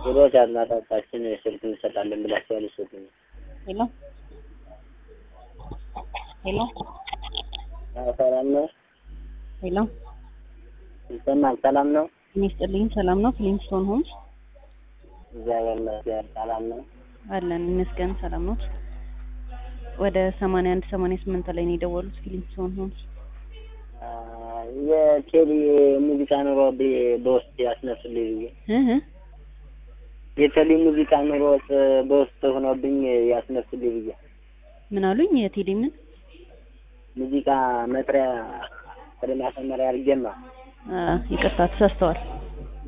ሮዝ አድማጮቻችን ስልክ እንሰጣለን ብላችሁ አልሰጡም። ሄሎ ሄሎ አዎ፣ ሰላም ነው? ሄሎ ይሰማል? ሰላም ነው? እኔ ስጥልኝ ሰላም ነው። ፍሊንስቶን ሆምስ እግዚአብሔር ይመስገን ሰላም ነው። አለን ይመስገን ሰላም ነው። ወደ ሰማንያ አንድ ሰማንያ ስምንት ላይ ነው የደወሉት ፍሊንስቶን ሆምስ። አ፣ የቴሌ ሙዚቃ ኑሮ ብ- በውስጥ ያስነሱልኝ ብዬ እህ የቴሌ ሙዚቃ ኑሮ በውስጥ ሆኖብኝ ያስነሱልኝ ብዬ ምን አሉኝ? የቴሌ ምን ሙዚቃ መጥሪያ ወደ ማሰመሪያ አድርጌማ አ፣ ይቅርታ ተሳስተዋል።